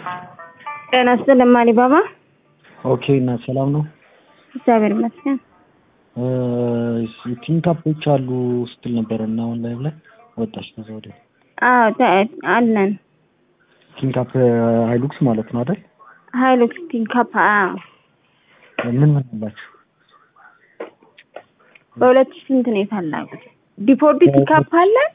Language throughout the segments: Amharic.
ጤና ይስጥልኝ አሊባባ። ኦኬ እና ሰላም ነው? እግዚአብሔር ይመስገን። ቲንካፖች አሉ ስትል ነበረ እና አሁን ላይ ላይ ወጣች ከዛ ወዲያ አዎ ተ- አለን ቲንካፕ ሃይሉክስ ማለት ነው አይደል? ሀይሉክስ ቲንካፕ አዎ ምን ምን አላችሁ? በሁለት ሺህ ስንት ነው የፈለጉት? ዲፎርዲ ቲካፕ አለን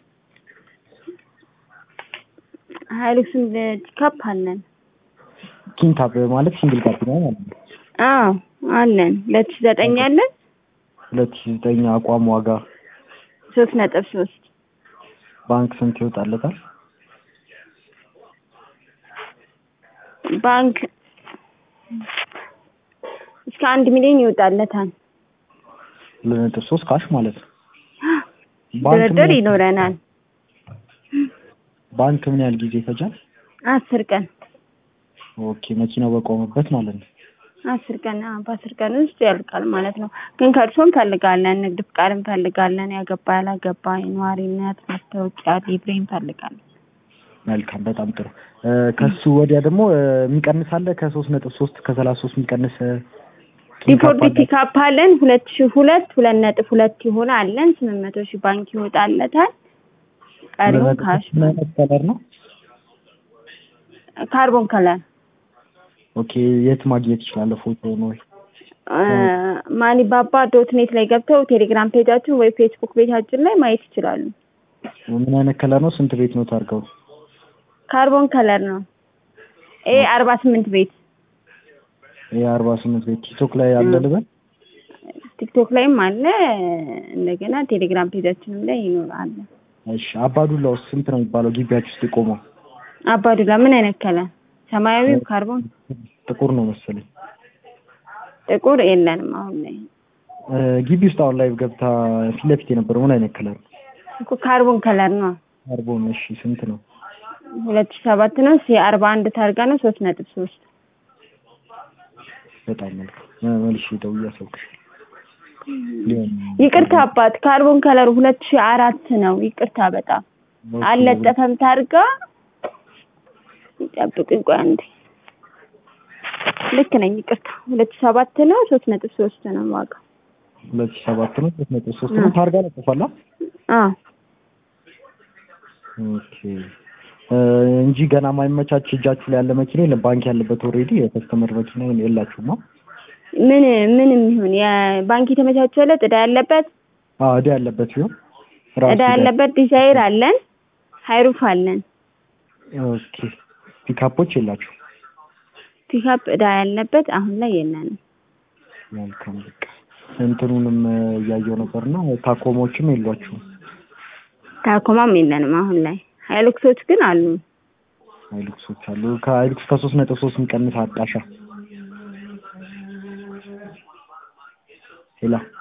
ሀይሉክስን ቲካፕ አለን ኪንካፕ ማለት ሲንግል ካፕ ነው ማለት ነው። አዎ አለን ሁለት ሺህ ዘጠኝ አለን ሁለት ሺህ ዘጠኝ አቋም ዋጋ ሶስት ነጥብ ሶስት ባንክ ስንት ይወጣለታል? ባንክ እስከ አንድ ሚሊዮን ይወጣለታል። ሁለት ነጥብ ሶስት ካሽ ማለት ነው። ባንክ ድርድር ምን- ይኖረናል። ባንክ ምን ያህል ጊዜ ይፈጃል? አስር ቀን ኦኬ መኪናው በቆመበት ማለት ነው። አስር ቀን አዎ፣ በአስር ቀን ውስጥ ያልቃል ማለት ነው። ግን ከእርሶ እንፈልጋለን፣ ንግድ ፍቃድ እንፈልጋለን፣ ያገባ ያላገባ፣ የነዋሪነት መታወቂያ፣ ሊብሬ እንፈልጋለን። መልካም በጣም ጥሩ። እ፣ ከሱ ወዲያ ደግሞ እ፣ የሚቀንስ አለ ከሶስት ነጥብ ሶስት ከሰላሳ ሶስት የሚቀንስ እ፣ ኪንካፕ ዲፎርዲ አለ? ፒካፕ አለን ሁለት ሺህ ሁለት ሁለት ነጥብ ሁለት የሆነ አለን ስምንት መቶ ሺህ ባንክ ይወጣለታል። ቀሪውን ካሽ ምን አይነት ከለር ነው? ካርቦን ከለር ኦኬ የት ማግኘት ይችላለሁ? ፎቶ ነው ወይ? ማኒ ባባ ዶት ኔት ላይ ገብተው ቴሌግራም ፔጃችን ወይ ፌስቡክ ፔጃችን ላይ ማየት ይችላሉ። ምን አይነት ከለር ነው? ስንት ቤት ነው ታርገው? ካርቦን ከለር ነው። ኤ አርባ ስምንት ቤት የአርባ ስምንት ቤት ቲክቶክ ላይ አለ ልበል? ቲክቶክ ላይም አለ። እንደገና ቴሌግራም ፔጃችንም ላይ ይኖራል። እሺ አባዱላ ውስጥ ስንት ነው የሚባለው ግቢያችሁ ውስጥ የቆመው? አባዱላ ምን አይነት ከለር? ሰማያዊ ካርቦን፣ ጥቁር ነው መሰለኝ። ጥቁር የለንም አሁን ላይ እ፣ ግቢ ውስጥ አሁን ላይ ገብታ ፊት ለፊት የነበረው ምን አይነት ከለር ነው? እኮ ካርቦን ከለር ነው። ካርቦን። እሺ ስንት ነው? ሁለት ሺህ ሰባት ነው። ሲ አርባ አንድ ታርጋ ነው። ሶስት ነጥብ ሶስት በጣም መልካም እ፣ መልሼ ደውዬ አሳውቅሻለሁ። ሊሆን ይቅርታ አባት ካርቦን ከለር ሁለት ሺህ አራት ነው። ይቅርታ በጣም ኦኬ፣ አልለጠፈም ታርጋ። ይጠብቅኝ ቆይ አንዴ። ልክ ነኝ። ይቅርታ ሁለት ሺህ ሰባት ነው። ሶስት ነጥብ ሶስት ነው ዋጋ። ሁለት ሺህ ሰባት ነው ሶስት ነጥብ ሶስት ነው ታርጋ ለጥፏላ? አዎ ኦኬ እ፣ እንጂ ገና ማይመቻች እጃችሁ ላይ ያለ መኪና የለም። ባንክ ያለበት ኦልሬዲ የከስተመር መኪና የላችሁማ? ምን ምንም ይሁን የባንክ የተመቻቸለት እዳ ያለበት አዎ እዳ ያለበት ቢሆን ራሱ እዳ ያለበት ዲዛይር አለን፣ ሃይሩፍ አለን። ኦኬ ፒካፖች የላችሁ? ፒካፕ እዳ ያለበት አሁን ላይ የለንም። መልካም በቃ እንትኑንም እ፣ እያየው ነበርና ታኮሞችም የሏችሁም? ታኮማም የለንም አሁን ላይ። ሃይሉክሶች ግን አሉ። ሃይሉክሶች አሉ። ከሃይሉክስ ከሶስት ነጥብ ሶስት የሚቀንስ አጣሻ ሌላ